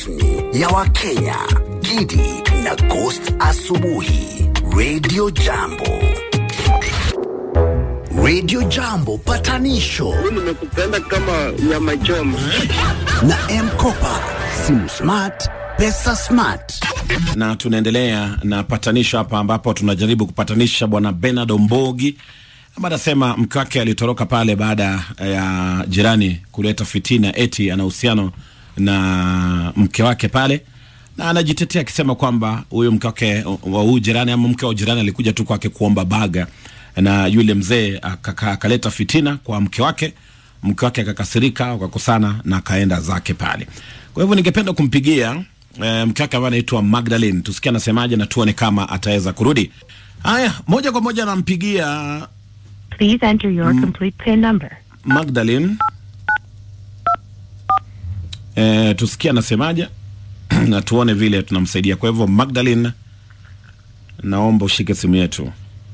rasmi ya Wakenya, Gidi na Ghost Asubuhi, Radio Jambo. Radio Jambo patanisho nimekupenda kama nyama choma. na M-Kopa, simu smart, pesa smart. na tunaendelea na patanisho hapa ambapo tunajaribu kupatanisha bwana Bernard Ombogi ambaye anasema mke wake alitoroka pale baada ya jirani kuleta fitina eti ana uhusiano na mke wake pale na anajitetea akisema kwamba huyo mke wake wa huyu jirani ama mke wa jirani alikuja tu kwake kuomba baga na yule mzee akaka- akaleta fitina kwa mke wake mke wake akakasirika wakakosana na akaenda zake pale kwa hivyo ningependa kumpigia e, mke wake ambaye anaitwa Magdalene tusikie anasemaje na tuone kama ataweza kurudi haya moja kwa moja nampigia Please enter your complete PIN number. Magdalene e, tusikie anasemaje na tuone vile tunamsaidia kwa hivyo Magdalene naomba ushike simu yetu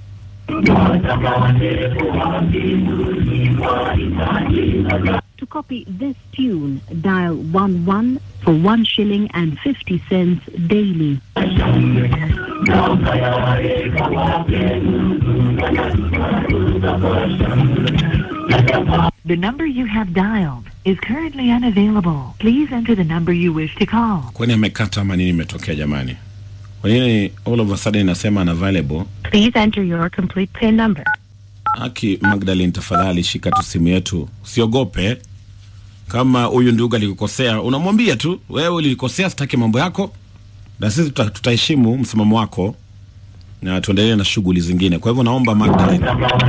To copy this tune, dial 11 for 1 shilling and 50 cents daily. The number you have dialed is currently unavailable. Please enter the number you wish to call. kwani amekata ama nini imetokea jamani kwa nini all of a sudden inasema unavailable Please enter your complete PIN number. Aki Magdalene, tafadhali shika tu simu yetu, usiogope. Kama huyu ndugu alikukosea, unamwambia tu wewe ulinikosea, sitaki mambo yako, na sisi tuta- tutaheshimu msimamo wako na tuendelee na shughuli zingine. Kwa hivyo naomba Magdalene.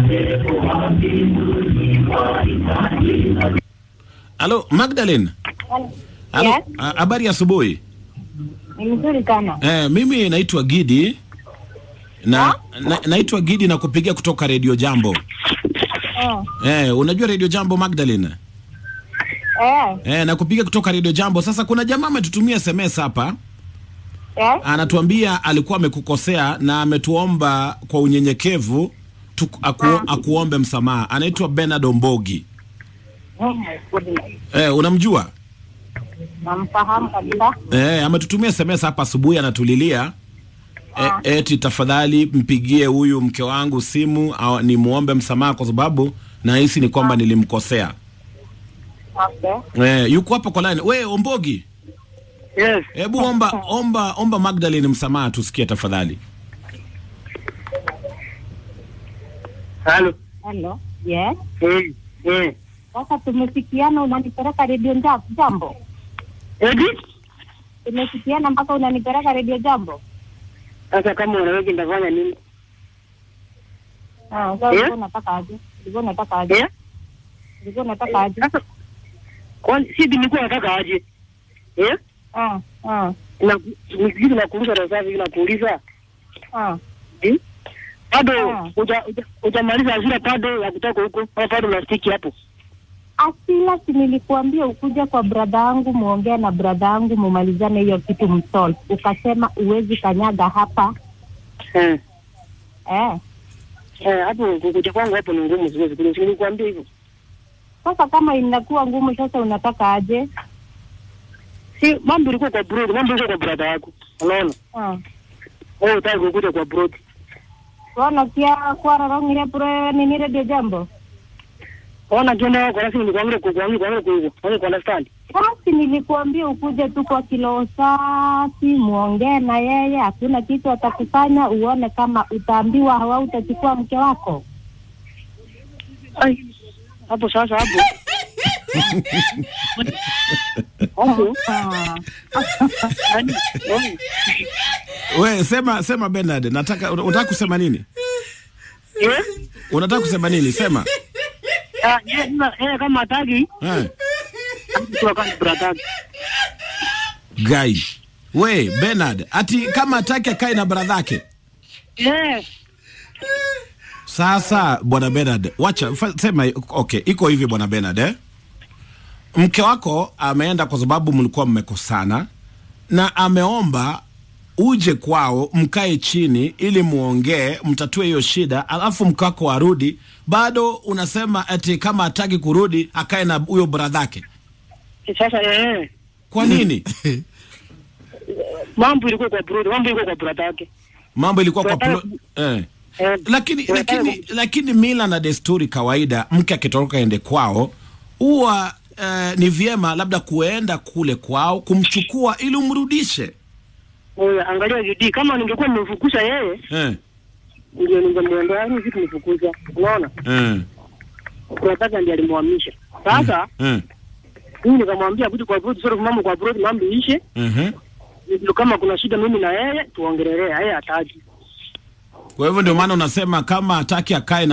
Halo Magdalene. Halo, Yes. a- habari ya asubuhi. Ni mzuri sana. Eh, mimi naitwa Gidi na, na naitwa Gidi na kupigia kutoka Radio Jambo. Oh. Eh, unajua Radio Jambo Magdalene? Eh, Eh, na kupiga kutoka Radio Jambo. Sasa kuna jamaa ametutumia SMS hapa, eh, anatuambia alikuwa amekukosea na ametuomba kwa unyenyekevu tu, aku, akuombe msamaha. Anaitwa Bernard Ombogi. oh my goodness. Eh, unamjua? Namfahamu kabisa. Eh, ametutumia SMS hapa asubuhi anatulilia e, eti tafadhali mpigie huyu mke wangu simu au nimuombe msamaha kwa sababu nahisi ni kwamba nilimkosea. Okay. Eh, yuko hapo kwa line. We Ombogi, Yes. hebu omba omba omba Magdalene msamaha tusikie tafadhali. Halo. Hello. Yes. Mm. Mm. Sasa tumefikiana unanipeleka redio Nja- jambo. Edi? Tumefikiana mpaka unanipeleka redio jambo. Sasa kama unaweza nitafanya nini? Ah, sasa Eh? ulikuwa unataka aje? Ulikuwa unataka aje? Eh? Ulikuwa unataka aje? Sasa kwani si nilikuwa nataka aje? Eh? Ah, ah, Na nikiji na kuuliza na sasa na kuuliza. ah. Eh? Bado Ah. uja uja- hujamaliza hasira bado ya kutoka huko. Au bado unastiki hapo? Asila, si nilikuambia ukuja kwa brada yangu muongee na brada yangu mumalizane hiyo kitu msolve. Ukasema uwezi kanyaga hapa. Eh. Eh. Eh, hapo kukuja kwangu hapo ni ngumu siwezi. Kuna nilikwambia hivyo. Sasa kama inakuwa ngumu, sasa unataka aje? Si mambo ilikuwa kwa broad, mambo ilikuwa kwa brother yako. Unaona? Ah. Wewe unataka kukuja kwa broad. Wana kia kwararongire pure nini redio jambo Ona kiona kwa rasmi nikuambia kwa kwa kwa kwa kwa kwa understand. basi nilikuambia ukuje tu kwa kilo safi muongee na yeye hakuna kitu atakufanya uone kama utaambiwa hawa utachukua mke wako Ai. Hapo sasa hapo. Hapo. Ah. Yaani, yaani, We sema sema Bernard, nataka unataka kusema nini? Eh? Unataka kusema nini? Sema. Ah, yeye sasa yeye kama hataki Eh. tu kama brother. Guy. We Bernard, ati kama atake akae na brother yake. Eh. Sasa bwana Bernard, wacha fa- sema okay, iko hivi bwana Bernard eh? Mke wako ameenda kwa sababu mlikuwa mmekosana na ameomba uje kwao mkae chini ili muongee mtatue hiyo shida, alafu mke wako arudi. Bado unasema ati kama hataki kurudi akae na huyo bradhake. Sasa eh. Kwa nini? mambo ilikuwa kwa brother, mambo ilikuwa kwa brother yake. mambo ilikuwa kwa Tunataka plo, eh. Eh, lakini tunataka lakini lakini mila na desturi kawaida mke akitoroka ende kwao huwa eh, ni vyema labda kuenda kule kwao kumchukua ili umrudishe Oya, angalia bidii. Kama ningekuwa nimemfukuza yeye, eh. ndio ningemwendea, yani vitu nifukuza. Unaona? Eh. Tunataka ndiye alimhamisha. Sasa Eh. mimi nikamwambia kuja kwa brother, sio mambo kwa brother, mambo ishe. Mhm. Ndio kama kuna shida mimi na yeye tuongelelee, yeye hataki. kwa hivyo ndio maana unasema kama hataki akae na